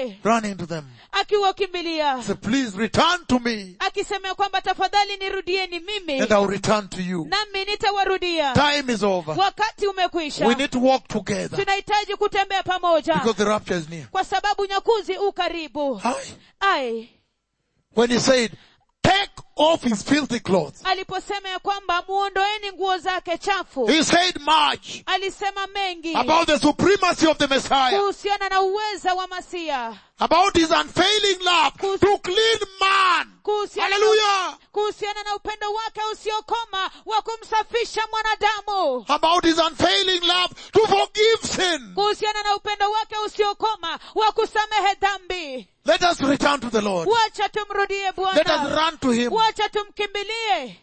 wake running to them. akiwakimbilia Say, please return to me akisema ya kwamba tafadhali nirudieni mimi and I'll return to you. nami nitawarudia Time is over. wakati umekwisha We need to walk together tunahitaji kutembea pamoja because the rapture is near. kwa sababu nyakuzi u karibu Aye. ai When he said, take off his filthy clothes, aliposema ya kwamba muondoeni nguo zake chafu he said much alisema mengi about the supremacy of the Messiah, kuhusiana na uweza wa masia about his unfailing love to clean man. kuhusiana na, Hallelujah. kuhusiana na upendo wake usiokoma wa kumsafisha mwanadamu About his unfailing love to forgive sin. kuhusiana na upendo wake usiokoma wa kusamehe dhambi Let us return to the Lord. wacha tumrudie Let us bwana run to him. wacha tumkimbilie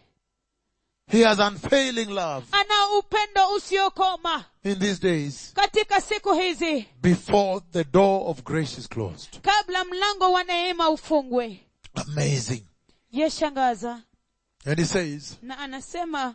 He has unfailing love ana upendo usiokoma in these days katika siku hizi before the door of grace is closed. kabla mlango wa neema ufungwe Amazing. yeshangaza And he says na anasema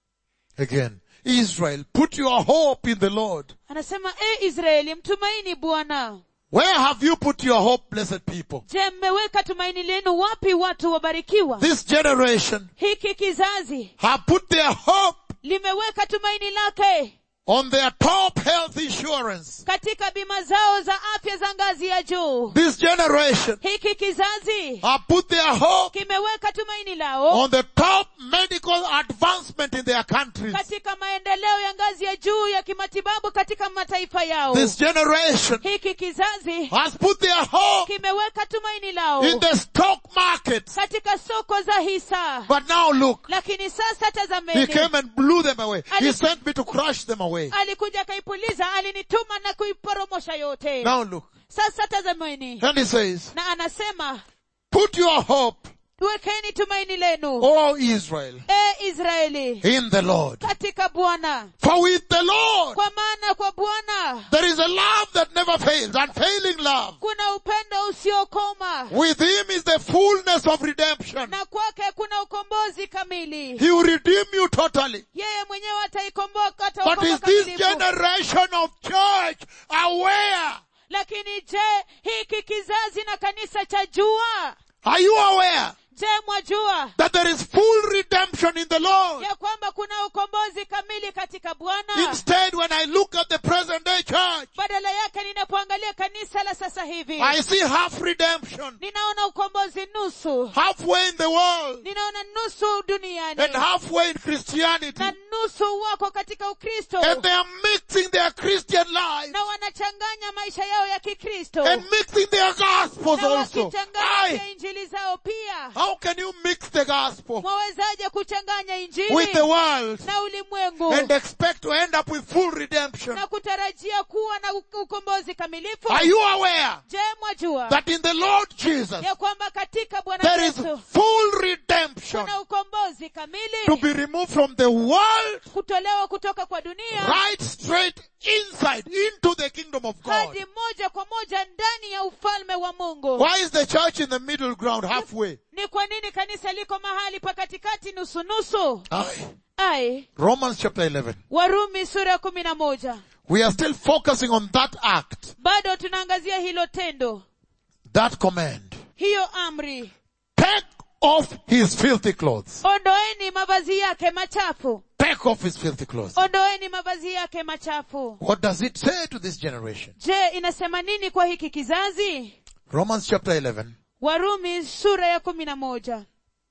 again, Israel, put your hope in the Lord. anasema e israeli mtumaini bwana Where have you put your hope, blessed people? je mmeweka tumaini lenu wapi watu wabarikiwa This generation hiki kizazi have put their hope limeweka tumaini lake on their top health insurance. katika bima zao za afya za ngazi ya juu This generation hiki kizazi have put their hope kimeweka tumaini lao on the top medical advancement in their countries. katika maendeleo ya ngazi ya juu ya kimatibabu katika mataifa yao This generation hiki kizazi has put their hope kimeweka tumaini lao in the stock market. katika soko za hisa But now look, lakini sasa he tazameni came and blew them away. He Ali- sent me to crush them away. alikuja akaipuliza alinituma na kuiporomosha yote Now look. sasa tazameni And he says, na anasema put your hope, wekeni tumaini lenu O Israel, e israeli in the Lord. katika bwana For with the Lord, kwa maana kwa bwana there is a love that never fails, unfailing love. kuna upendo usiokoma With him is the fullness of redemption. na kwake kuna ukombozi kamili He will redeem you totally. yeye mwenyewe ataikomboa But ataokoa is this kamilifu generation of church aware? lakini je hiki kizazi na kanisa cha jua Are you aware je mwajua that there is full redemption in the Lord? ya kwamba kuna ukombozi kamili katika bwana Instead, when I look at the present day church, badala yake ninapoangalia kanisa la sasa hivi I see half redemption, ninaona ukombozi nusu halfway in the world, ninaona nusu duniani and halfway in Christianity. na nusu wako katika ukristo And they are mixing their Christian lives na wanachanganya maisha yao ya kikristo and mixing their gospels na also. wakichanganya Aye. pia injili zao pia How can you mix the gospel mwawezaje kuchanganya injili with the world na ulimwengu and expect to end up with full redemption? na kutarajia kuwa na u- ukombozi kamilifu Are you aware je mwajua that in the Lord Jesus ya kwamba katika bwana there is yesu full redemption kuna ukombozi to kamili be removed from the world kutolewa kutoka kwa dunia right straight inside into the kingdom of God? hadi moja kwa moja ndani ya ufalme wa mungu Why is the church in the middle ground halfway? ni kwa nini kanisa liko mahali pa katikati nusu nusu Aye. ai Romans chapter 11. warumi sura ya kumi na moja We are still focusing on that act, bado tunaangazia hilo tendo that command. hiyo amri Take off his filthy clothes. ondoeni mavazi yake machafu Take off his filthy clothes. ondoeni mavazi yake machafu What does it say to this generation? je inasema nini kwa hiki kizazi Romans chapter 11. warumi sura ya kumi na moja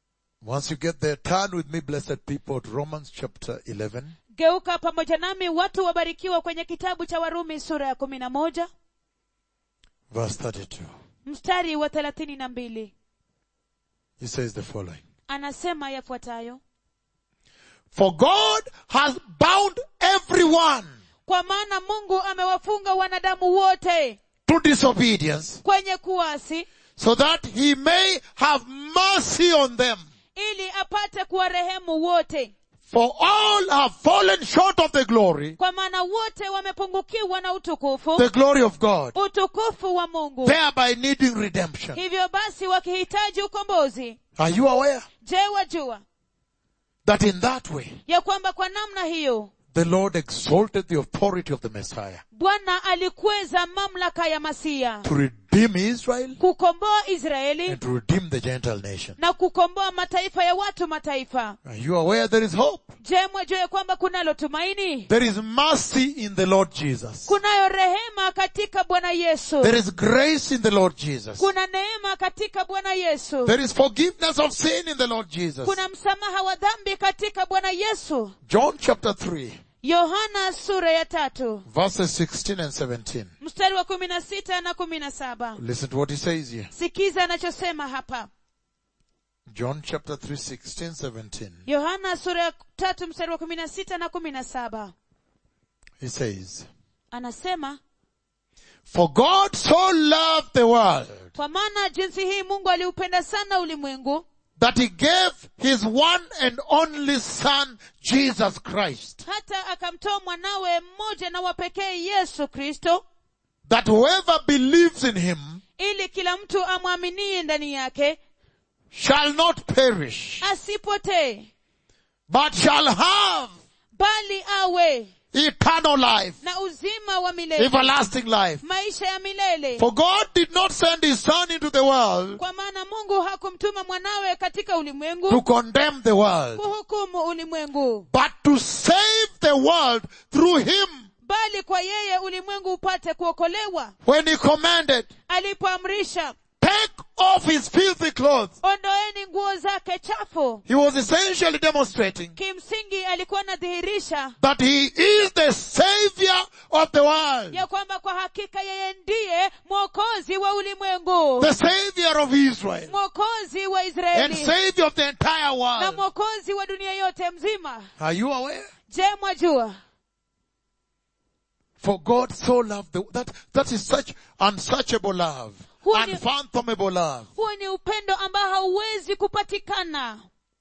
Once you get there, turn with me, blessed people, to Romans chapter 11. geuka pamoja nami watu wabarikiwa kwenye kitabu cha warumi sura ya kumi na moja Verse 32. mstari wa thelathini na mbili He says the following. anasema yafuatayo For God has bound everyone kwa maana mungu amewafunga wanadamu wote to disobedience kwenye kuasi so that he may have mercy on them. ili apate kuwarehemu wote For all have fallen short of the glory, kwa maana wote wamepungukiwa na utukufu the glory of God, utukufu wa mungu thereby needing redemption. hivyo basi wakihitaji ukombozi Are you aware je wajua that in that way, ya kwamba kwa namna hiyo the Lord exalted the authority of the Messiah? bwana alikweza mamlaka ya masia to redeem Israel kukomboa israeli and to redeem the Gentile nation. na kukomboa mataifa ya watu mataifa Are you aware there is hope? je mwajua ya kwamba kunalo tumaini There is mercy in the Lord Jesus. kunayo rehema katika bwana yesu There is grace in the Lord Jesus. kuna neema katika bwana yesu There is forgiveness of sin in the Lord Jesus. kuna msamaha wa dhambi katika bwana yesu John chapter 3, yohana sura ya tatu verses 16 and 17. mstari wa kumi na sita na kumi na saba Listen to what he says here. sikiza anachosema hapa John chapter 3, 16, 17. yohana sura ya tatu mstari wa kumi na sita na kumi na saba He says, anasema For God so loved the world kwa maana jinsi hii mungu aliupenda sana ulimwengu that he gave his one and only son, Jesus Christ, hata akamtoa mwanawe mmoja na wapekee yesu kristo that whoever believes in him ili kila mtu amwaminie ndani yake shall not perish, asipotee but shall have bali awe eternal life, na uzima wa milele everlasting life. maisha ya milele For God did not send his son into the world kwa maana mungu hakumtuma mwanawe katika to ulimwengu condemn the world, kuhukumu ulimwengu but to save the world through him bali kwa yeye ulimwengu upate kuokolewa when he commanded, alipoamrisha take off his filthy clothes. ondoeni nguo zake chafu He was essentially demonstrating kimsingi alikuwa anadhihirisha that he is the savior of the world, ya kwamba kwa hakika yeye ndiye mwokozi wa ulimwengu the savior of Israel, mwokozi wa and israeli savior of the entire na world. mwokozi wa dunia yote mzima Are you aware? je mwajua For God so loved the, that, that is such unsearchable love, Huo ni- unfathomable love. huo ni upendo ambao hauwezi kupatikana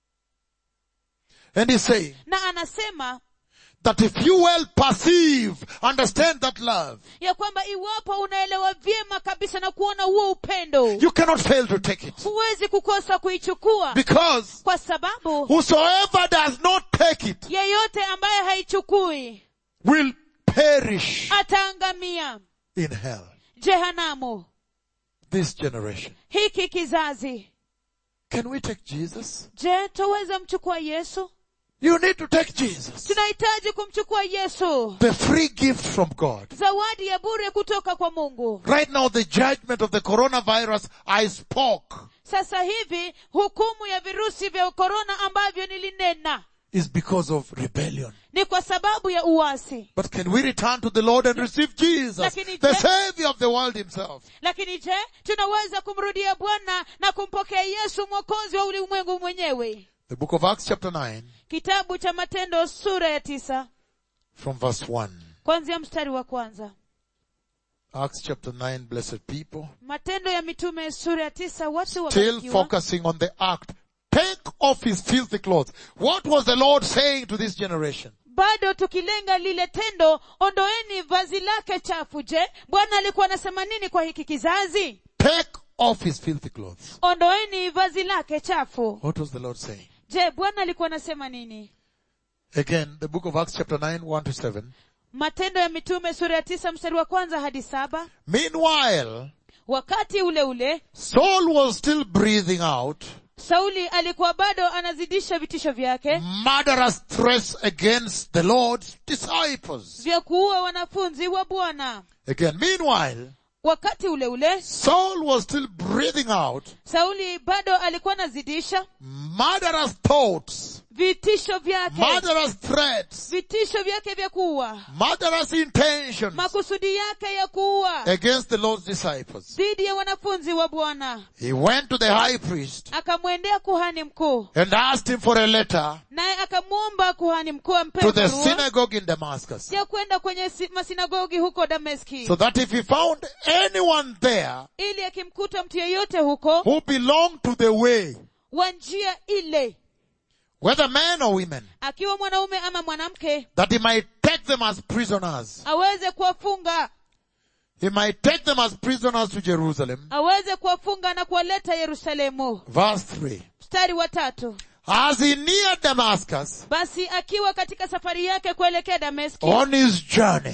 And he's saying na anasema that if you well perceive, understand that love, ya kwamba iwapo unaelewa vyema kabisa na kuona huo upendo you cannot fail to take it. huwezi kukosa kuichukua Because kwa sababu whosoever does not take it yeyote ambaye haichukui will perish ataangamia in hell. jehanamu This generation. hiki kizazi Can we take Jesus? je twaweza mchukua yesu You need to take Jesus. tunahitaji kumchukua yesu The free gift from God. zawadi ya bure kutoka kwa mungu Right now, the judgment of the coronavirus, I spoke, sasa hivi hukumu ya virusi vya korona ambavyo nilinena is because of rebellion. ni kwa sababu ya uasi But can we return to the Lord and receive Jesus, Lakini the je- Savior of the world Himself? lakini je tunaweza kumrudia bwana na kumpokea yesu mwokozi wa ulimwengu mwenyewe The book of Acts chapter 9, kitabu cha matendo sura ya tisa from verse 1. kwanzia mstari wa kwanza Acts chapter 9, blessed people. matendo ya mitume sura ya tisa watu Still wabarikiwa focusing on the act. Take off his filthy clothes. What was the Lord saying to this generation? bado tukilenga lile tendo ondoeni vazi lake chafu je bwana alikuwa anasema nini kwa hiki kizazi Take off his filthy clothes. ondoeni vazi lake chafu What was the Lord saying? je bwana alikuwa anasema nini Again, the book of Acts chapter 9, 1 to 7. matendo ya mitume sura ya tisa mstari wa kwanza hadi saba Meanwhile, wakati ule ule Saul was still breathing out sauli alikuwa bado anazidisha vitisho vyake murderous threats against the Lord's disciples. vya kuua wanafunzi wa bwana Again, meanwhile, wakati ule ule Saul was still breathing out sauli bado alikuwa anazidisha murderous thoughts, vitisho vyake murderous threats, vitisho vyake vya kuua murderous intentions makusudi yake ya kuua against the Lord's disciples. dhidi ya wanafunzi wa bwana He went to the high priest akamwendea kuhani mkuu and asked him for a letter naye akamwomba kuhani mkuu ampe to the barua synagogue in Damascus ya kwenda kwenye si- masinagogi huko dameski so that if he found anyone there ili akimkuta mtu yeyote huko who belonged to the way, wa njia ile whether men or women, akiwa mwanaume ama mwanamke that he might take them as prisoners. aweze kuwafunga He might take them as prisoners to Jerusalem. aweze kuwafunga na kuwaleta yerusalemu Verse 3. mstari wa tatu As he neared Damascus basi akiwa katika safari yake kuelekea dameski on his journey,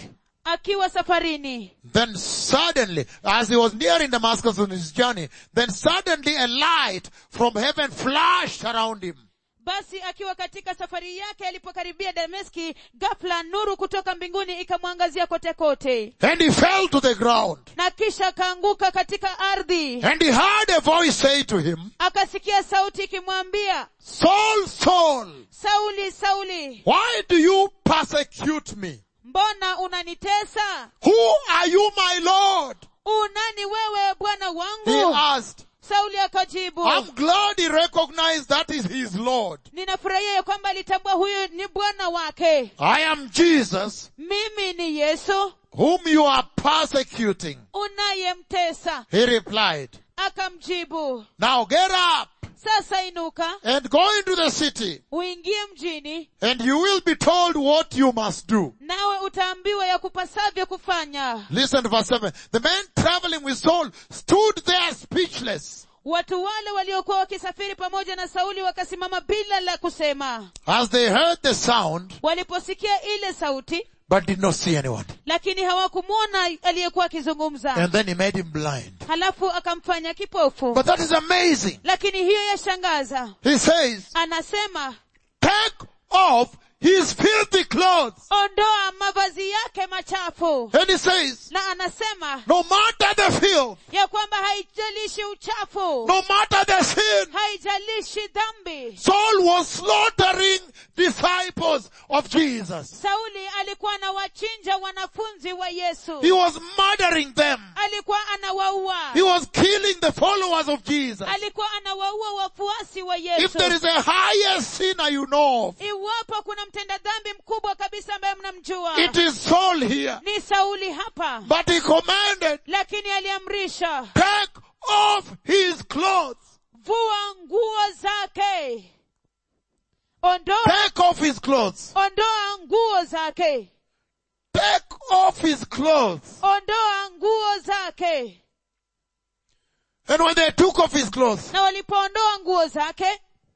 akiwa safarini Then suddenly, as he was nearing Damascus on his journey, then suddenly a light from heaven flashed around him. basi akiwa katika safari yake alipokaribia dameski ghafla nuru kutoka mbinguni ikamwangazia kote kote And he fell to the ground. na kisha akaanguka katika ardhi And he heard a voice say to him, akasikia sauti ikimwambia Saul, Saul, sauli sauli why do you persecute me? mbona unanitesa Who are you, my Lord? unani wewe bwana He wangu asked. sauli akajibu I'm glad he recognized that is his Lord. ninafurahia ya kwamba alitambua huyu ni bwana wake I am Jesus, mimi ni yesu whom you are persecuting. unayemtesa He replied, akamjibu now get up sasa inuka and go into the city uingie mjini and you will be told what you must do. nawe utaambiwa ya kupasavyo kufanya Listen to verse 7. The man traveling with Saul stood there speechless watu wale waliokuwa wakisafiri pamoja na sauli wakasimama bila la kusema as they heard the sound waliposikia ile sauti but did not see anyone. lakini hawakumwona aliyekuwa akizungumza And then he made him blind. halafu akamfanya kipofu But that is amazing. lakini hiyo yashangaza He says, anasema take off his filthy clothes. ondoa mavazi yake machafu And he says, na anasema no matter the filth, ya kwamba haijalishi uchafu no matter the sin, haijalishi dhambi Saul was slaughtering disciples of Jesus. sauli alikuwa anawachinja wanafunzi wa yesu He was murdering them. alikuwa anawaua He was killing the followers of Jesus. alikuwa anawaua wafuasi wa If yesu there is a higher sinner you know of, iwapo kuna mtenda dhambi mkubwa kabisa ambaye mnamjua it is Saul here. ni sauli hapa But he commanded, lakini aliamrisha take off his clothes. vua nguo zake ondoa Take off his clothes. ondoa nguo zake Take off his clothes. ondoa nguo zake And when they took off his clothes, na walipoondoa nguo zake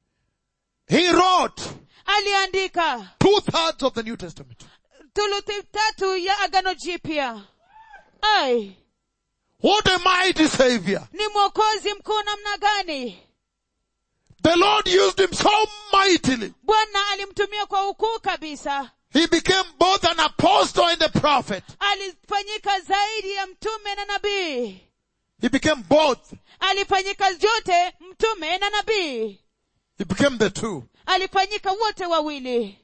he wrote aliandika two thirds of the New Testament. thuluthi tatu ya agano jipya ai What a mighty savior. ni mwokozi mkuu namna gani The Lord used him so mightily. bwana alimtumia kwa ukuu kabisa He became both an apostle and a prophet. alifanyika zaidi ya mtume na nabii He became both. alifanyika yote mtume na nabii He became the two. alifanyika wote wawili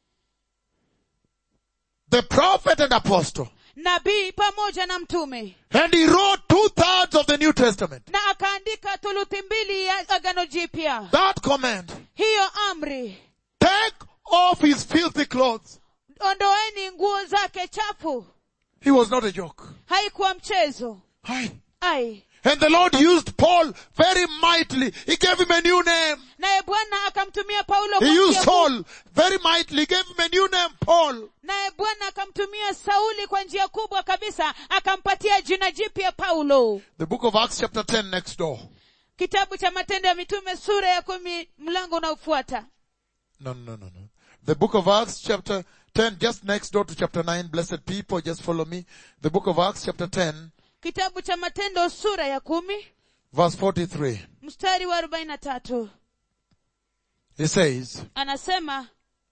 The prophet and apostle. nabii pamoja na mtume And he wrote two thirds of the New Testament. na akaandika thuluthi mbili ya agano jipya That command. hiyo amri Take off his filthy clothes. ondoeni nguo zake chafu He was not a joke. haikuwa mchezo Aye. ai And the Lord used Paul very mightily. He gave him a new name. naye bwana akamtumia paulo He kwa used njia kuu- Saul very mightily. He gave him a new name, Paul. naye bwana akamtumia sauli kwa njia kubwa kabisa akampatia jina jipya paulo The book of Acts chapter 10 next door. kitabu cha matendo ya mitume sura ya kumi mlango unaofuata No, no, no, no. The book of Acts chapter 10, just next door to chapter 9. Blessed people, just follow me. The book of Acts chapter 10, kitabu cha matendo sura ya kumi verse 43. mstari wa arobaini na tatu He says, anasema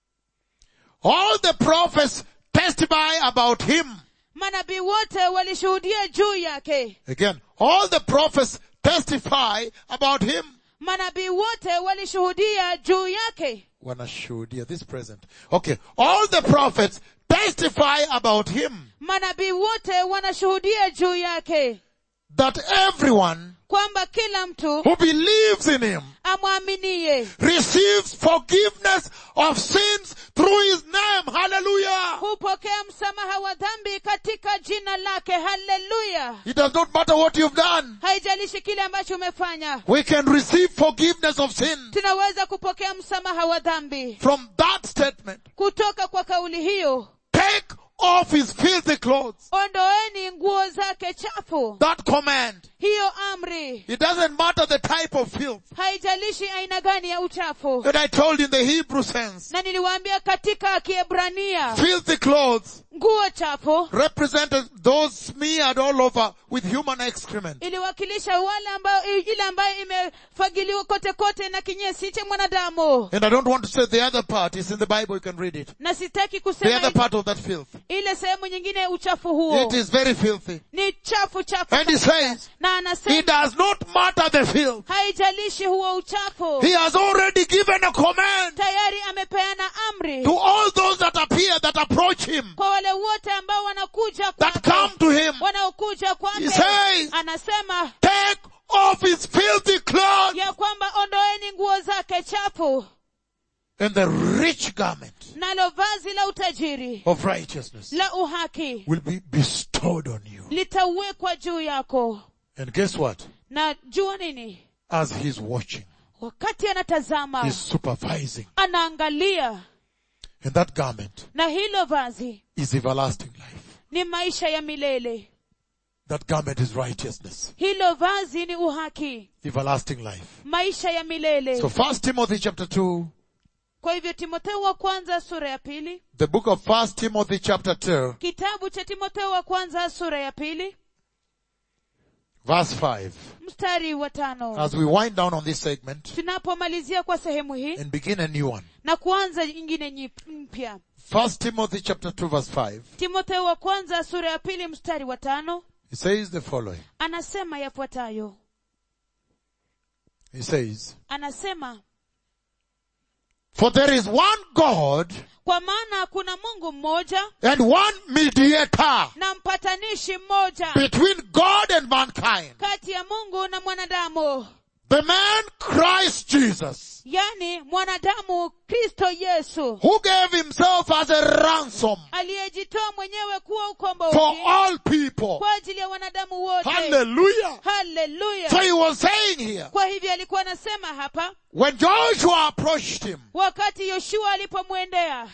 all the prophets testify about him. manabii wote walishuhudia juu yake Again, all the prophets testify about him. manabii wote walishuhudia juu yake Wanashuhudia, this present. Okay, all the prophets testify about him manabii wote wanashuhudia juu yake that everyone kwamba kila mtu who believes in him amwaminie receives forgiveness of sins through his name. Hallelujah. hupokea msamaha wa dhambi katika jina lake haleluya It does not matter what you've done. haijalishi kile ambacho umefanya We can receive forgiveness of sin tunaweza kupokea msamaha wa dhambi from that statement. kutoka kwa kauli hiyo Take off his filthy clothes. ondoeni nguo zake chafu That command. hiyo amri It doesn't matter the type of filth. haijalishi aina gani ya uchafu And I told you in the Hebrew sense. na niliwaambia katika kiebrania Filthy clothes nguo chafu represented those smeared all over with human excrement. iliwakilisha wale ambayo ile ambayo imefagiliwa kote kote na kinyesi cha mwanadamu And I don't want to say the other part. It's in the Bible. You can read it. na sitaki The kusema other part of that filth. ile sehemu nyingine ya uchafu huo It is very filthy. ni chafu chafu And he says, na it anasema does not matter the filth. haijalishi huo uchafu He has already given a command tayari amepeana amri to all those that appear, that approach him, kwa wale wote ambao wanakuja that kwake come to him. wanaokuja He kwake says, anasema take off his filthy clothes ya kwamba ondoeni nguo zake chafu and the rich garment nalo vazi la utajiri of righteousness la uhaki will be bestowed on you. litawekwa juu yako And guess what? na jua nini As he's watching, wakati anatazama he's supervising. anaangalia And that garment na hilo vazi is everlasting life. ni maisha ya milele That garment is righteousness. hilo vazi ni uhaki Everlasting life. maisha ya milele So first Timothy chapter 2, kwa hivyo timotheo wa kwanza sura ya pili the book of first Timothy chapter 2, kitabu cha timotheo wa kwanza sura ya pili verse 5. mstari wa tano As we wind down on this segment tunapomalizia kwa sehemu hii and begin a new one. na kuanza ingine nyip- mpya First Timothy chapter 2 verse 5. timotheo wa kwanza sura ya pili mstari wa tano He says the following. anasema yafuatayo He says, anasema For there is one God kwa maana kuna mungu mmoja and one mediator na mpatanishi mmoja between God and mankind. kati ya mungu na mwanadamu The man Christ Jesus, yani mwanadamu kristo yesu who gave himself as a ransom aliyejitoa mwenyewe kuwa for ukombozi all people. kwa ajili ya wanadamu wote Hallelujah. haleluya So he was saying here, kwa hivyo alikuwa anasema hapa when Joshua approached him wakati yoshua alipomwendea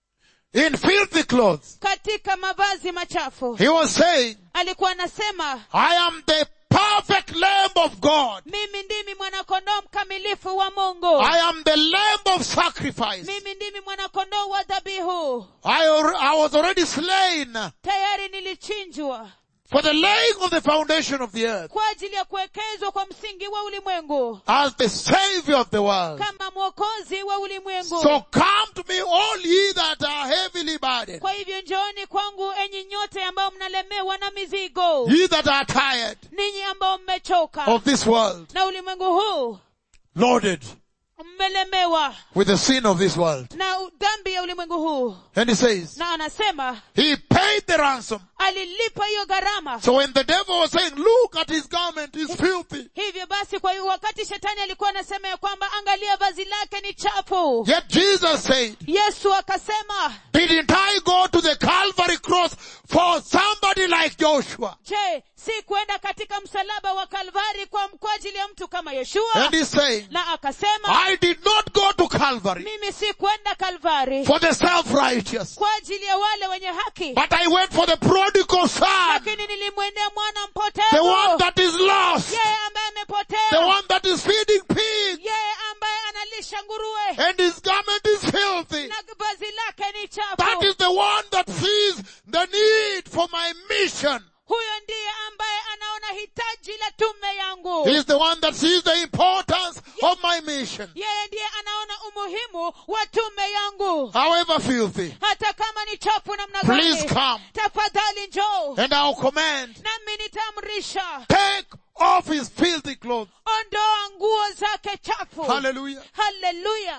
in filthy clothes, katika mavazi machafu he was saying, alikuwa anasema I am the perfect Lamb of God. mimi ndimi mwanakondoo mkamilifu wa mungu I am the Lamb of sacrifice. mimi ndimi mwanakondoo wa dhabihu I, al- I was already slain tayari nilichinjwa for the laying of the foundation of the earth kwa ajili ya kuwekezwa kwa msingi wa ulimwengu as the Savior of the world. kama mwokozi wa ulimwengu So come to me all ye that are heavily burdened, kwa hivyo njooni kwangu enyi nyote ambao mnalemewa na mizigo ye that are tired ninyi ambao mmechoka of this world, na ulimwengu huu loaded mmelemewa with the sin of this world. na dhambi ya ulimwengu huu And he says, na anasema he paid the ransom. alilipa hiyo gharama So when the devil was saying, look at his garment, he's filthy. hivyo basi kwa hiyo wakati shetani alikuwa anasema ya kwamba angalia vazi lake ni chafu Yet Jesus said, yesu akasema didn't I go to the Calvary cross for somebody like Joshua? je si kwenda katika msalaba wa kalvari kwa, kwa ajili ya mtu kama yoshua And he's saying, na akasema I did not go to Calvary mimi si kwenda kalvari for the self-righteous, kwa ajili ya wale wenye haki but I went for the prodigal son, lakini nilimwendea mwana the one mpotevu that is lost, yeye ambaye the amepotea one that is feeding pigs, yeye ambaye analisha nguruwe and his garment is filthy. na vazi lake ni That chafu is the one that sees the need for my mission. huyo ndiye ambaye anaona hitaji la tume yangu He is the one that sees the importance of my mission. yeye ndiye anaona umuhimu wa tume yangu However filthy. hata kama ni chafu namna Please gani come. tafadhali njoo And I'll command, nami nitaamrisha take off his filthy clothes. ondoa nguo zake chafu Hallelujah. haleluya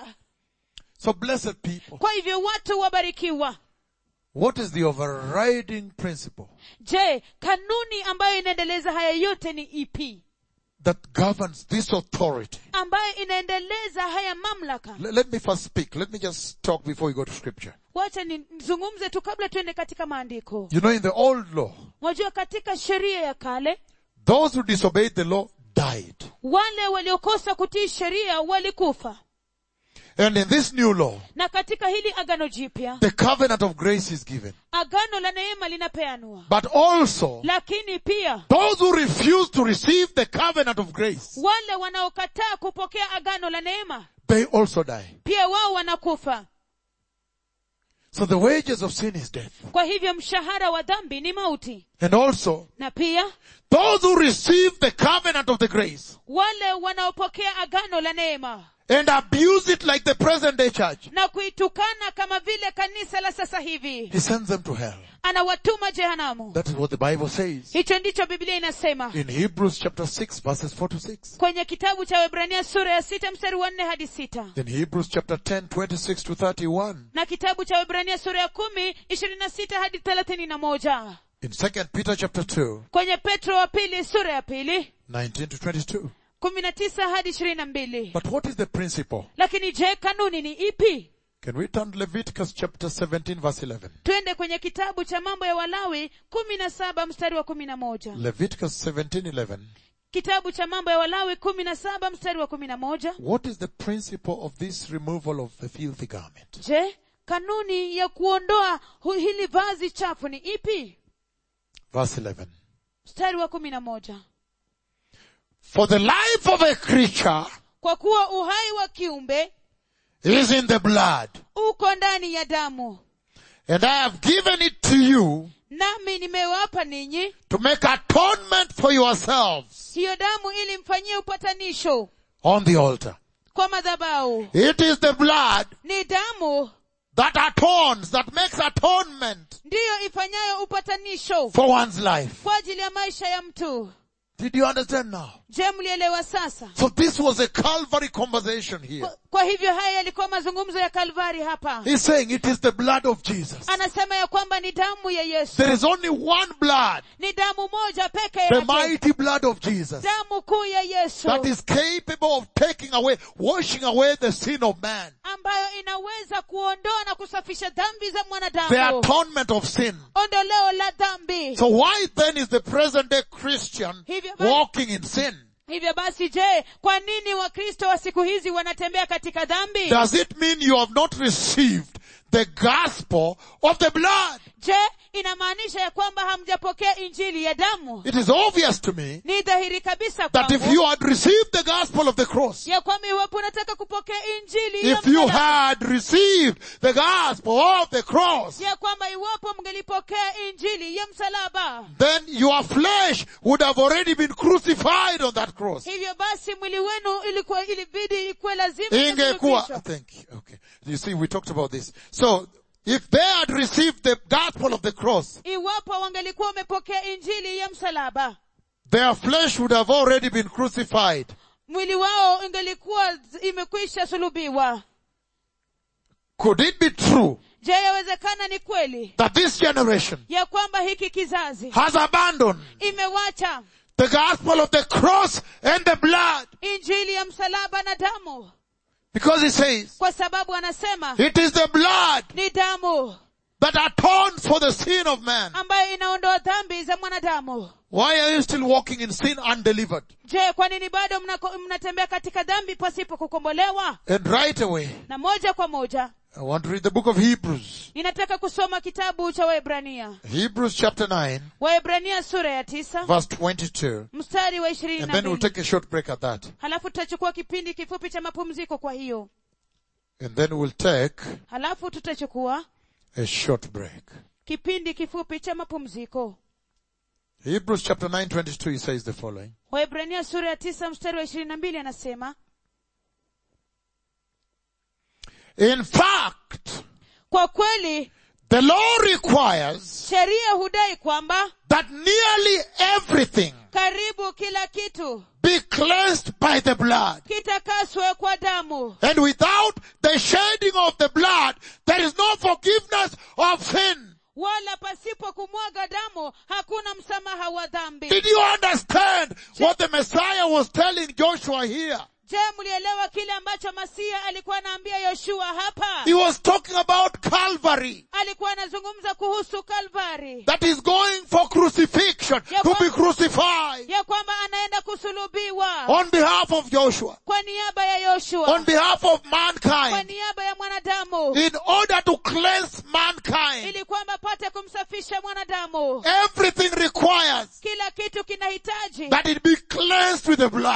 So blessed people. kwa hivyo watu wabarikiwa What is the overriding principle je kanuni ambayo inaendeleza haya yote ni ipi that governs this authority? ambayo inaendeleza haya mamlaka L- let me first speak. Let me just talk before we go to scripture. wacha nizungumze tu kabla tuende katika maandiko You know, in the old law, wajua katika sheria ya kale those who disobeyed the law died. wale waliokosa kutii sheria walikufa And in this new law, na katika hili agano jipya the covenant of grace is given. agano la neema linapeanwa But also, lakini pia those who refuse to receive the covenant of grace, wale wanaokataa kupokea agano la neema they also die. pia wao wanakufa So the wages of sin is death. kwa hivyo mshahara wa dhambi ni mauti And also, na pia those who receive the covenant of the grace wale wanaopokea agano la neema and abuse it like the present day church, na kuitukana kama vile kanisa la sasa hivi he sends them to hell. anawatuma jehanamu That is what the Bible says. hicho ndicho biblia inasema In Hebrews chapter 6 verses 4 to 6. kwenye kitabu cha webrania sura ya sita mstari wa nne hadi sita In Hebrews chapter 10, 26 to 31. na kitabu cha webrania sura ya kumi ishirini na sita hadi thelathini na moja In 2 Peter chapter 2, kwenye petro wa pili sura ya pili 19 to 22. kumi na tisa hadi ishirini na mbili But what is the principle? lakini je kanuni ni ipi Can we turn to Leviticus chapter 17 verse 11? twende kwenye kitabu cha mambo ya walawi kumi na saba mstari wa kumi na moja Leviticus 17, 11. kitabu cha mambo ya walawi kumi na saba mstari wa kumi na moja What is the principle of this removal of the filthy garment? je kanuni ya kuondoa hu- hili vazi chafu ni ipi Verse 11. mstari wa kumi na moja For the life of a creature kwa kuwa uhai wa kiumbe is in the blood, uko ndani ya damu and I have given it to you nami nimewapa ninyi to make atonement for yourselves hiyo damu ili mfanyie upatanisho on the altar. kwa madhabau It is the blood ni damu that atones, that makes atonement ndiyo ifanyayo upatanisho for one's life. kwa ajili ya maisha ya mtu Did you understand now? je mlielewa sasa So this was a Calvary conversation here. kwa, kwa hivyo haya yalikuwa mazungumzo ya kalvari hapa He's saying it is the blood of Jesus. anasema ya kwamba ni damu ya yesu There is only one blood, ni damu moja peke the yake mighty blood of Jesus, damu kuu ya yesu that is capable of taking away, washing away the sin of man, ambayo inaweza kuondoa na kusafisha dhambi za the mwanadamu atonement of sin. ondoleo la dhambi So why then is the present day Christian Hivyo basi- walking in sin? hivyo basi je kwa nini wakristo wa siku hizi wanatembea katika dhambi Does it mean you have not received the gospel of the blood? je inamaanisha ya kwamba hamjapokea injili ya damu It is obvious to me ni dhahiri kabisa that if kwangu you had received the gospel of the cross, ya kwamba iwapo unataka kupokea injili ya if you msalaba, had received the gospel of the cross, ya kwamba iwapo mngelipokea injili ya msalaba then your flesh would have already been crucified on that cross. hivyo basi mwili wenu ilikuwa ilibidi ikuwe lazima Ingekuwa, kusulubishwa. thank you. Okay. You see, we talked about this. So, if they had received the gospel of the cross, iwapo wangelikuwa wamepokea injili ya msalaba their flesh would have already been crucified. mwili wao ingelikuwa z- imekwisha sulubiwa Could it be true je yawezekana ni kweli that this generation ya kwamba hiki kizazi has abandoned imewacha the gospel of the cross and the blood? injili ya msalaba na damu Because he says, kwa sababu anasema it is the blood ni damu that atones for the sin of man. ambayo inaondoa dhambi za mwanadamu Why are you still walking in sin undelivered? je kwa nini bado mnako- mnatembea katika dhambi pasipo kukombolewa And right away, na moja kwa moja I want to read the book of Hebrews. ninataka kusoma kitabu cha waebrania Hebrews chapter 9, waebrania sura ya tisa verse 22. mstari wa ishirini And na then we'll mbili take a short break at that. halafu tutachukua kipindi kifupi cha mapumziko kwa hiyo And then we'll take halafu tutachukua a short break. kipindi kifupi cha mapumziko Hebrews chapter 9, 22, he says the following. waebrania sura ya tisa mstari wa ishirini na mbili anasema In fact, kwa kweli the law requires sheria hudai kwamba that nearly everything karibu kila kitu be cleansed by the blood. kitakaswe kwa damu And without the shedding of the blood, there is no forgiveness of sin. wala pasipo kumwaga damu hakuna msamaha wa dhambi Did you understand what the Messiah was telling Joshua here? je mlielewa kile ambacho masia alikuwa anaambia yoshua hapa He was talking about Calvary. alikuwa anazungumza kuhusu kalvari That is going for crucifixion, to be crucified ya kwamba anaenda kusulubiwa on behalf of Joshua, kwa niaba ya yoshua on behalf of kwa mankind, niaba ya mwanadamu in order to cleanse mankind. ili kwamba apate kumsafisha mwanadamu Everything requires kila kitu kinahitaji that it be cleansed with the ya blood. kwamba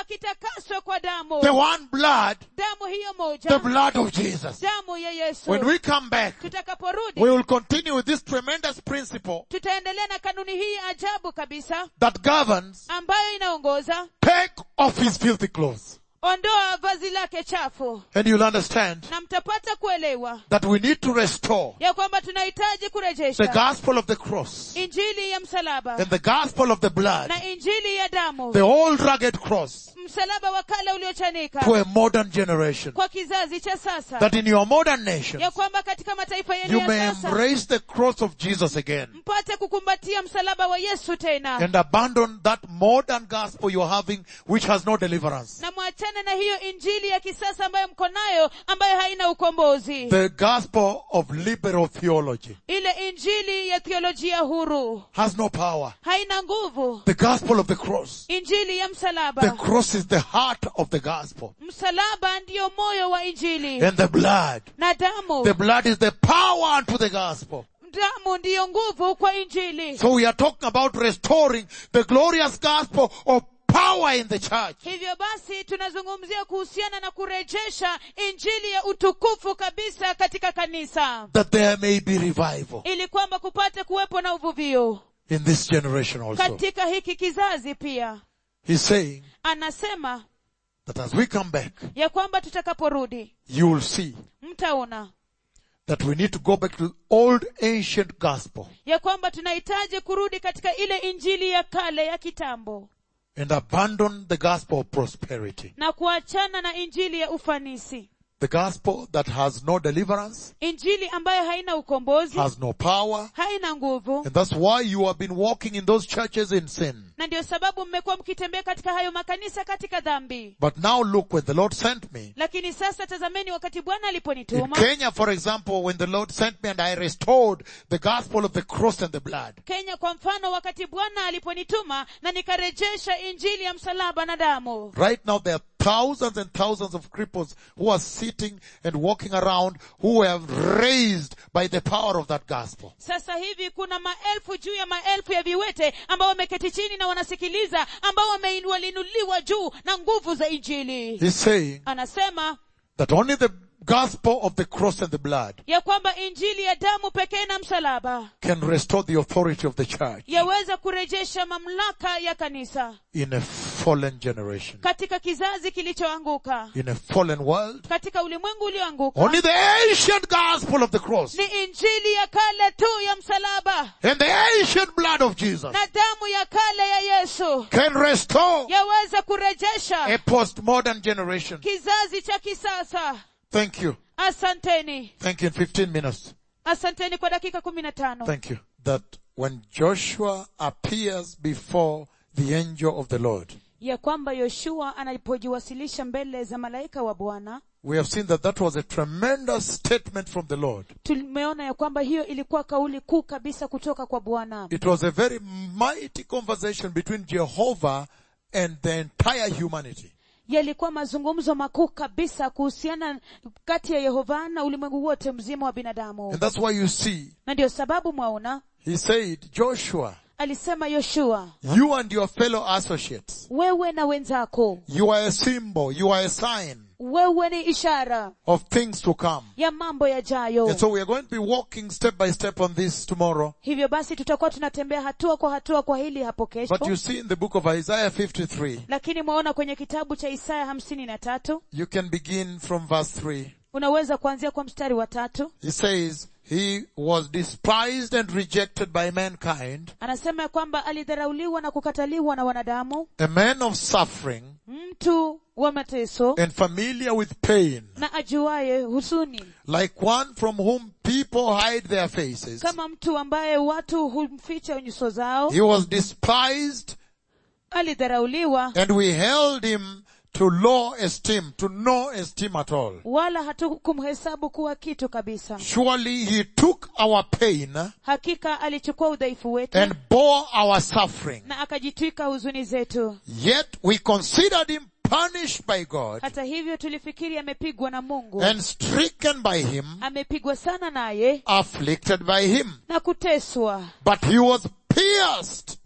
kitakaswe kwa damu The one blood, damu hiyo the moja blood of Jesus. damu ya yesu When we come back, tutakaporudi we will continue with this tremendous principle tutaendelea na kanuni hii ajabu kabisa that governs ambayo inaongoza take off his filthy clothes. ondoa vazi lake chafu And you'll understand na mtapata kuelewa that we need to restore ya kwamba tunahitaji the kurejesha gospel of the cross injili ya msalaba and the gospel of the blood, na injili ya damu the old rugged cross msalaba wa kale uliochanika to a modern generation. kwa kizazi cha sasa That in your modern nation, ya kwamba katika mataifa yenu you ya may sasa embrace the cross of Jesus again mpate kukumbatia msalaba wa yesu tena and abandon that modern gospel you're having which has no deliverance. na mwachane na hiyo injili ya kisasa ambayo mko nayo ambayo haina ukombozi The gospel of liberal theology ile injili ya theolojia huru has no power. haina nguvu The gospel of the cross. injili ya The msalaba cross is the heart of the gospel. msalaba ndiyo moyo wa injili And the blood. na damu The blood is the power unto the gospel. damu ndiyo nguvu kwa injili So we are talking about restoring the glorious gospel of power in the church. hivyo basi tunazungumzia kuhusiana na kurejesha injili ya utukufu kabisa katika kanisa That there may be revival ili kwamba kupate kuwepo na uvuvio in this generation also. katika hiki kizazi pia He's saying anasema that as we come back, ya kwamba tutakaporudi you will see mtaona that we need to go back to the old ancient gospel ya kwamba tunahitaji kurudi katika ile injili ya kale ya kitambo and abandon the gospel of prosperity. na kuachana na injili ya ufanisi The gospel that has no deliverance, injili ambayo haina ukombozi has no power, haina nguvu and that's why you have been walking in those churches in sin. na ndio sababu mmekuwa mkitembea katika hayo makanisa katika dhambi But now look, when the Lord sent me, lakini sasa tazameni wakati bwana in aliponituma Kenya, for example, when the Lord sent me and I restored the gospel of the cross and the blood, kenya kwa mfano wakati bwana aliponituma na nikarejesha injili ya msalaba na damu right now there are thousands and thousands of cripples who are sitting and walking around who have raised by the power of that gospel. sasa hivi kuna maelfu juu ya maelfu ya viwete ambao wameketi chini na wanasikiliza ambao wameinuliwa juu na nguvu za injili He's saying anasema that only the gospel of the cross and the blood ya kwamba injili ya damu pekee na msalaba can restore the authority of the church yaweza kurejesha mamlaka ya kanisa in a fallen generation, katika kizazi kilichoanguka in a fallen world. katika ulimwengu ulioanguka Only the ancient gospel of the cross ni injili ya kale tu ya msalaba and the ancient blood of Jesus na damu ya kale ya yesu can restore yaweza a kurejesha postmodern generation. kizazi cha kisasa Thank you. asanteni Thank you in 15 minutes. asanteni kwa dakika kumi na tano Thank you. That when Joshua appears before the angel of the Lord, ya kwamba yoshua anapojiwasilisha mbele za malaika wa bwana we have seen that that was a tremendous statement from the Lord. tumeona ya kwamba hiyo ilikuwa kauli kuu kabisa kutoka kwa bwana It was a very mighty conversation between Jehovah and the entire humanity. yalikuwa mazungumzo makuu kabisa kuhusiana kati ya yehova na ulimwengu wote mzima wa binadamu And that's why you see, na ndio sababu mwaona he said, Joshua, alisema yoshua you and your fellow associates, wewe na wenzako you are a symbol, you are a sign wewe ni ishara of things to come. ya mambo yajayo And so we are going to be walking step by step on this tomorrow. hivyo basi tutakuwa tunatembea hatua kwa hatua kwa hili hapo But kesho you see in the book of Isaiah 53, lakini mwaona kwenye kitabu cha isaya hamsini na tatu you can begin from verse 3. unaweza kuanzia kwa mstari wa tatu He says, he was despised and rejected by mankind, anasema ya kwamba alidharauliwa na kukataliwa na wanadamu a man of suffering mtu wa mateso and familiar with pain, na ajuaye husuni like one from whom people hide their faces. kama mtu ambaye watu humficha nyuso zao He was despised alidharauliwa and we held him to low esteem, to no esteem at all. wala hatukumhesabu kuwa kitu kabisa Surely he took our pain hakika alichukua udhaifu wetu and bore our suffering. na akajitwika huzuni zetu Yet we considered him punished by God hata hivyo tulifikiri amepigwa na mungu and stricken by him, amepigwa sana naye afflicted by him. na kuteswa But he was pierced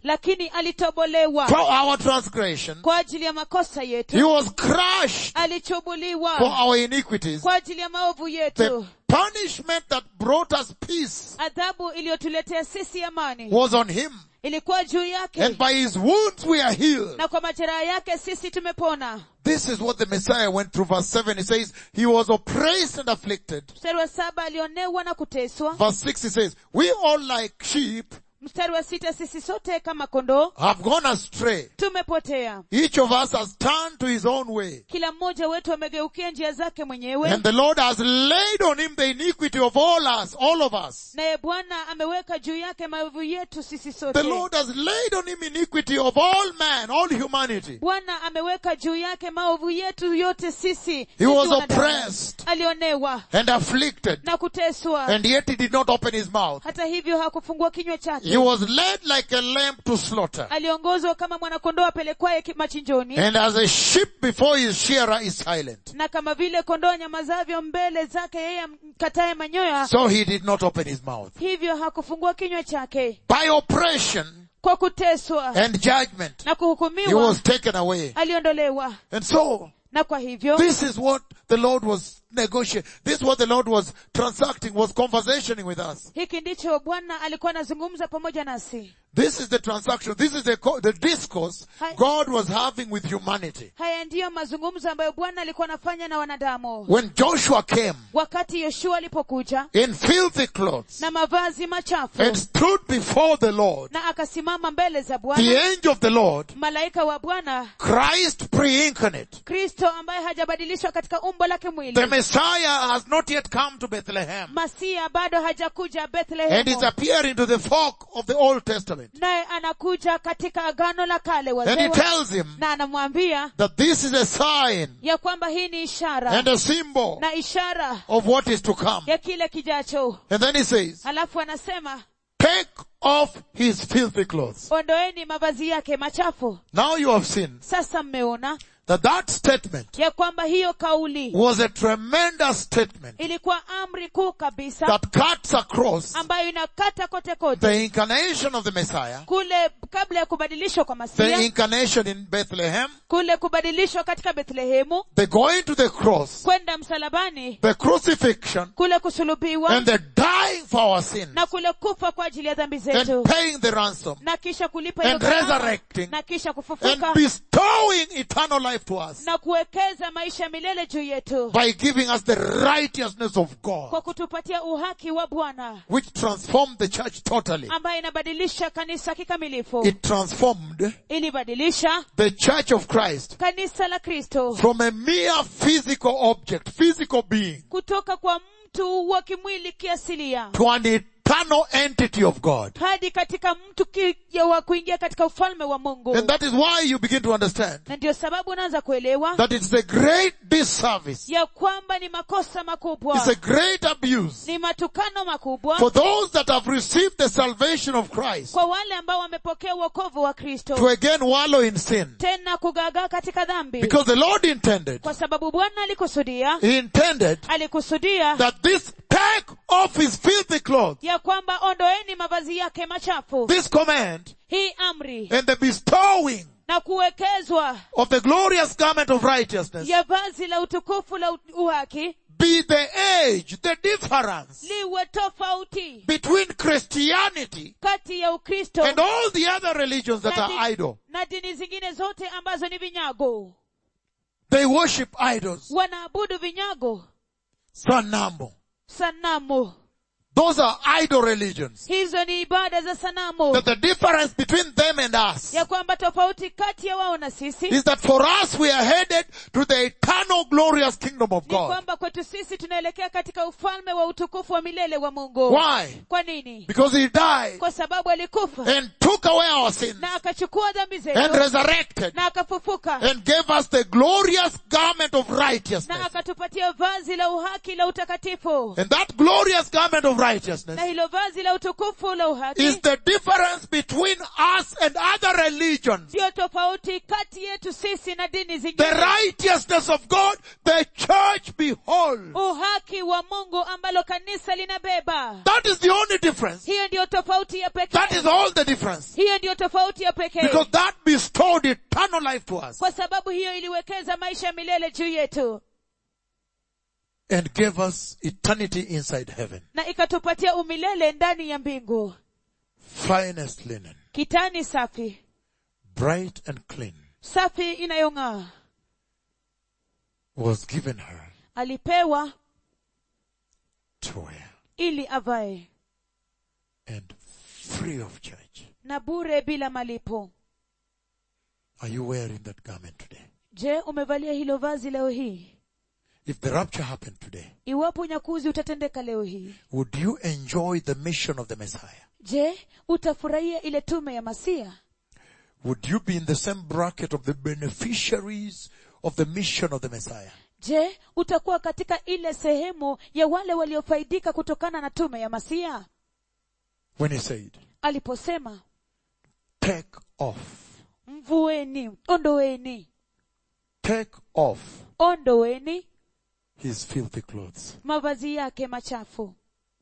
lakini alitobolewa for our transgression. kwa ajili ya makosa He yetu was crushed for alichubuliwa our iniquities. kwa ajili ya maovu The yetu punishment that brought us peace adhabu iliyotuletea sisi amani was on him. ilikuwa juu yake And by his wounds we are healed. na kwa majeraha yake sisi tumepona This is what the Messiah went through. Verse 7, he says, He was oppressed and afflicted. mstari wa saba alionewa na kuteswa Verse 6, he says, We all like sheep mstari wa sita sisi sote kama kondoo have gone astray. tumepotea Each of us has turned to his own way. kila mmoja wetu amegeukia njia zake mwenyewe And the Lord has laid on him the iniquity of all us, all of us. naye bwana ameweka juu yake maovu yetu sisi The sote Lord has laid on him iniquity of all man, all humanity. bwana ameweka juu yake maovu yetu yote sisi He sisi was wanadamu. oppressed alionewa and afflicted. na kuteswa And yet he did not open his mouth. hata hivyo hakufungua kinywa chake He was led like a lamb to slaughter. aliongozwa kama mwanakondoo apelekwaye ki- machinjoni And as a sheep before his shearer is silent. na kama vile kondoo nyamazavyo mbele zake yeye mkataye manyoya So he did not open his mouth. hivyo hakufungua kinywa chake By oppression kwa kuteswa and judgment, na he kuhukumiwa was taken away. aliondolewa And so, na kwa hivyo this is what the Lord was negotiating. This is what the Lord was transacting, was conversationing with us. hiki ndicho bwana alikuwa anazungumza pamoja nasi This is the transaction. This is the, co- the discourse Hi. God was having with humanity. haya ndiyo mazungumzo ambayo bwana alikuwa anafanya na wanadamu When Joshua came wakati yoshua alipokuja in filthy clothes na mavazi machafu and stood before the Lord, na akasimama mbele za the bwana angel of the Lord, malaika wa bwana Christ pre-incarnate, kristo ambaye hajabadilishwa katika umbo lake the mwili Messiah has not yet come to Bethlehem masia bado hajakuja and is bethlehemu appearing to the folk of the Old Testament. naye anakuja katika agano la kale And wazee he wa- tells him na anamwambia that this is a sign ya kwamba hii ni ishara and a symbol na ishara of what is to come. ya kile kijacho And then he says, halafu anasema take off his filthy clothes. ondoeni mavazi yake machafu Now you have seen sasa mmeona that that statement ya kwamba hiyo kauli was a tremendous statement ilikuwa amri kuu kabisa that cuts across ambayo inakata kote kote the incarnation of the Messiah, kule kabla ya kubadilishwa kwa the masia incarnation in Bethlehem, kule kubadilishwa katika bethlehemu the going to the cross, kwenda msalabani the crucifixion, kule kusulubiwa and the dying for our sins, na kule kufa kwa ajili ya dhambi zetu and paying the ransom, na kisha kulipa and hiyo gharama, resurrecting, na kisha and kufufuka bestowing eternal life to us na kuwekeza maisha milele juu yetu by giving us the righteousness of kwa God, kutupatia uhaki wa bwana which transformed the church totally. ambaye inabadilisha kanisa kikamilifu It transformed ilibadilisha the church of Christ kanisa la kristo from a mere physical object, physical being, kutoka kwa mtu wa kimwili kiasilia to an eternal entity of God. hadi katika mtu ki, ya wa kuingia katika ufalme wa mungu And that is why you begin to understand na ndio sababu unaanza kuelewa that it's a great disservice. ya kwamba ni makosa makubwa It's a great abuse ni matukano makubwa for those that have received the salvation of Christ kwa wale ambao wamepokea uokovu wa kristo to again wallow in sin. tena kugagaa katika dhambi Because the Lord intended, kwa sababu bwana alikusudia He intended alikusudia that this take off his filthy clothes, ya kwamba ondoeni mavazi yake machafu this command hii amri and the bestowing na kuwekezwa of the glorious garment of righteousness ya vazi la utukufu la u- uhaki be the age, the difference liwe tofauti between Christianity kati ya ukristo and all the other religions that na, are di- idol. na dini zingine zote ambazo ni vinyago They worship idols. wanaabudu vinyago Sanamo. sanamu Those are idol religions. hizo ni ibada za sanamu That the difference between them and us ya kwamba tofauti kati ya wao na sisi is that for us we are headed to the eternal glorious kingdom of ni God. kwamba kwetu sisi tunaelekea katika ufalme wa utukufu wa milele wa mungu Why? kwa nini Because He died kwa sababu alikufa and took away our sins na akachukua dhambi and zetu resurrected na akafufuka and gave us the glorious garment of na righteousness. akatupatia vazi la uhaki la utakatifu And that glorious garment of na righteousness hilo vazi la utukufu la uhaki is the difference between us and other religions. ndiyo tofauti kati yetu sisi na dini The zingine righteousness of God the church be whole. uhaki wa mungu ambalo kanisa linabeba That is the only difference. hiyo ndiyo tofauti ya That pekee is all the difference. hiyo ndiyo tofauti ya pekee Because that bestowed eternal life to us kwa sababu hiyo iliwekeza maisha ya milele juu yetu and gave us eternity inside heaven. na ikatupatia umilele ndani ya mbingu Finest linen, kitani safi bright and clean, safi inayong'aa was given her alipewa to wear ili avae and free of charge. na bure bila malipo Are you wearing that garment today? je umevalia hilo vazi leo hii If the rapture happened today, iwapo unyakuzi utatendeka leo hii would you enjoy the mission of the Messiah? je utafurahia ile tume ya masia Would you be in the same bracket of the beneficiaries of the mission of the Messiah? je utakuwa katika ile sehemu ya wale waliofaidika kutokana na tume ya masia When he said, aliposema take off, mvueni ondoweni take off ondoweni his filthy clothes. mavazi yake machafu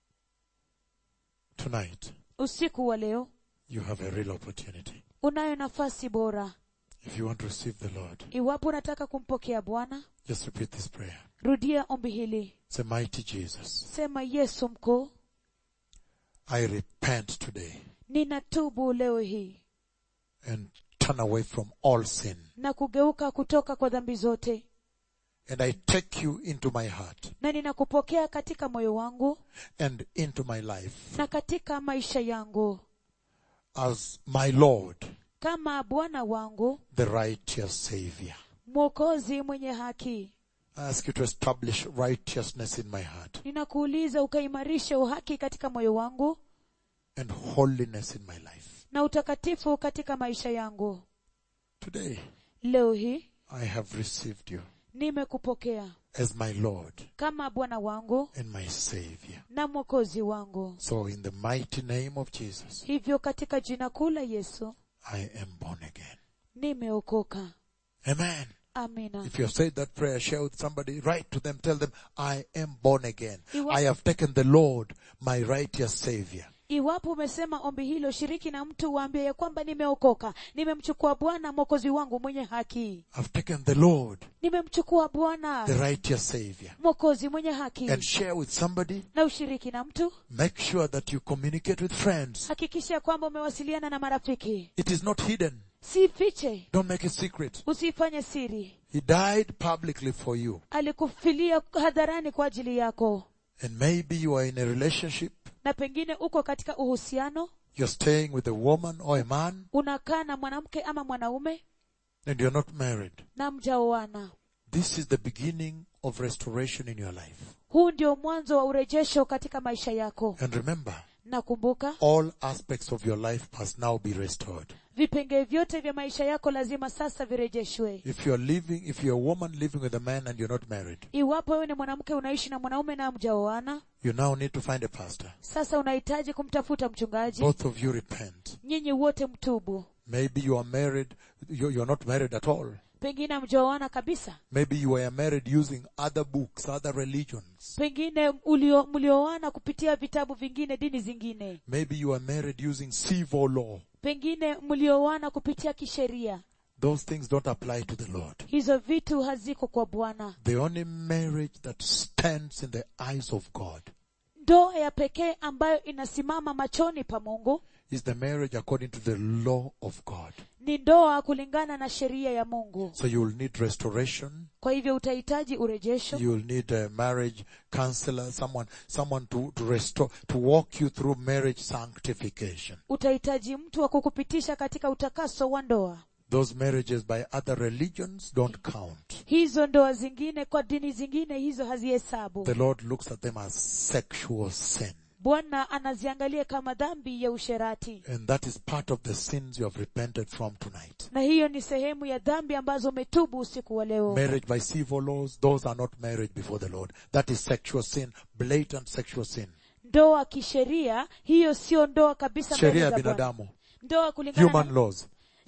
Tonight, usiku wa leo you have a real opportunity. unayo nafasi bora If you want to receive the Lord, iwapo unataka kumpokea bwana just repeat this prayer. rudia ombi hili Say, mighty Jesus, sema yesu mkuu I repent today ninatubu leo hii and turn away from all sin. na kugeuka kutoka kwa dhambi zote And I take you into my heart na ninakupokea katika moyo wangu and into my life na katika maisha yangu as my Lord, kama bwana wangu the righteous Savior. mwokozi mwenye haki I ask you to establish righteousness in my heart ninakuuliza ukaimarishe uhaki katika moyo wangu and holiness in my life. na utakatifu katika maisha yangu Today, leo hii I have received you nimekupokea as my Lord kama bwana wangu and my Savior. na mwokozi wangu So in the mighty name of Jesus, hivyo katika jina kuu la yesu I am born again. nimeokoka Amen. amina If you have said that prayer, share with somebody, write to them, tell them, I am born again. Iwa- I have taken the Lord, my righteous Savior. iwapo umesema ombi hilo shiriki na mtu waambie ya kwamba nimeokoka nimemchukua bwana mwokozi wangu mwenye haki I've taken the Lord, nimemchukua the bwana righteous Savior. mwokozi mwenye haki And share with somebody. na ushiriki na mtu Make sure that you communicate with friends. hakikisha ya kwamba umewasiliana na marafiki It is not hidden. si fiche Don't make it secret. usifanye siri He died publicly for you. alikufilia hadharani kwa ajili yako And maybe you are in a relationship. na pengine uko katika uhusiano You're staying with a woman or a man unakaa na mwanamke ama mwanaume and you're not married. na mjaoana This is the beginning of restoration in your life. huu ndio mwanzo wa urejesho katika maisha yako And remember, nakumbuka all aspects of your life must now be restored. vipengee vyote vya maisha yako lazima sasa virejeshwe If you're living, if you're a woman living with a man and you're not married, iwapo wewe ni mwanamke unaishi na mwanaume na mjaoana you now need to find a pastor. sasa unahitaji kumtafuta mchungaji Both of you repent. nyinyi wote mtubu Maybe you are married, you- you're not married at all. pengine mjaoana kabisa Maybe you were married using other books, other religions. pengine ulio- mlioana kupitia vitabu vingine dini zingine Maybe you are married using civil law. pengine mlioana kupitia kisheria Those things don't apply to the Lord. hizo vitu haziko kwa bwana The only marriage that stands in the eyes of God ndoa ya pekee ambayo inasimama machoni pa mungu is the marriage according to the law of God. ni ndoa kulingana na sheria ya mungu So you will need restoration. kwa hivyo utahitaji urejesho You will need a marriage counselor, someone, someone to, to restore, to walk you through marriage sanctification. utahitaji mtu wa kukupitisha katika utakaso wa ndoa Those marriages by other religions don't count. hizo ndoa zingine kwa dini zingine hizo hazihesabu The Lord looks at them as sexual sin. bwana anaziangalia kama dhambi ya usherati And that is part of the sins you have repented from tonight. na hiyo ni sehemu ya dhambi ambazo umetubu usiku wa leo Marriage by civil laws, those are not marriage before the Lord. That is sexual sin, blatant sexual sin. ndoa kisheria hiyo sio ndoa kabisa mbele Sheria ya za Bwana. binadamu, ndoa kulingana human na laws.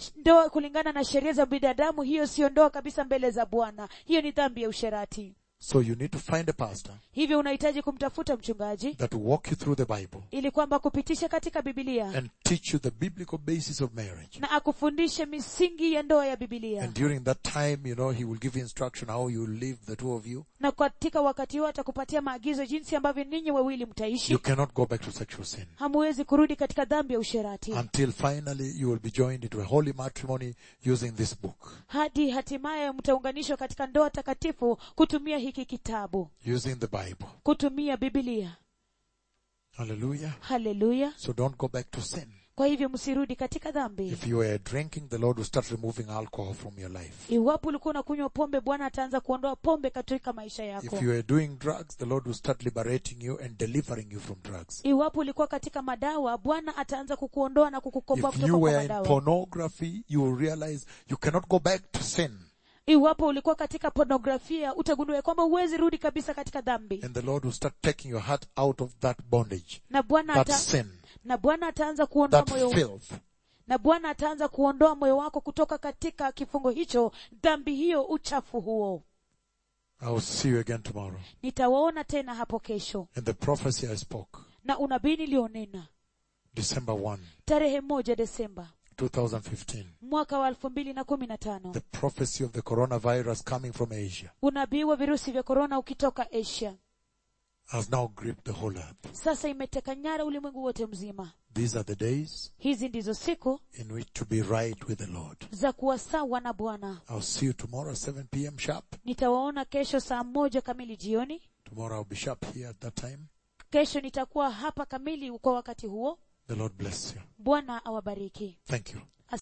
ndoa kulingana na sheria za binadamu hiyo siyo ndoa kabisa mbele za bwana hiyo ni dhambi ya usherati So you need to find a pastor hivyo unahitaji kumtafuta mchungaji that will walk you through the Bible ili kwamba akupitishe katika bibilia and teach you the biblical basis of marriage. na akufundishe misingi ya ndoa ya bibilia And during that time, you know, he will give you instruction how you live, the two of you. na katika wakati huo atakupatia maagizo jinsi ambavyo ninyi wawili mtaishi You cannot go back to sexual sin hamuwezi kurudi katika dhambi ya usherati until finally you will be joined into a holy matrimony using this book, hadi hatimaye mtaunganishwa katika ndoa takatifu kutumia hiki kitabu using the Bible. kutumia bibilia Hallelujah. haleluya So don't go back to sin. kwa hivyo msirudi katika dhambi If you were drinking, the Lord will start removing alcohol from your life. iwapo ulikuwa unakunywa pombe bwana ataanza kuondoa pombe katika maisha yako If you are doing drugs, the Lord will start liberating you and delivering you from drugs. iwapo ulikuwa katika madawa bwana ataanza kukuondoa na kukukomboa If kutoka you kwa were in madawa pornography, you will realize you cannot go back to sin. iwapo ulikuwa katika pornografia utagundua ya kwamba huwezi rudi kabisa katika dhambi And the Lord will start taking your heart out of that bondage, na bwana that ata, sin, na bwana ataanza kuondoa that moyo filth. na bwana ataanza kuondoa moyo wako kutoka katika kifungo hicho dhambi hiyo uchafu huo I will see you again tomorrow. nitawaona tena hapo kesho And the prophecy I spoke, na unabii nilionena December 1, tarehe moja desemba 2015. mwaka wa elfu mbili na kumi na tano The prophecy of the coronavirus coming from Asia unabii wa virusi vya korona ukitoka asia has now gripped the whole earth. sasa imeteka nyara ulimwengu wote mzima These are the days hizi ndizo siku in which to be right with the Lord. za kuwa sawa na bwana I'll see you tomorrow, 7 p.m. sharp. nitawaona kesho saa moja kamili jioni Tomorrow I'll be sharp here at that time. kesho nitakuwa hapa kamili kwa wakati huo The Lord bless you. bwana awabariki Thank you.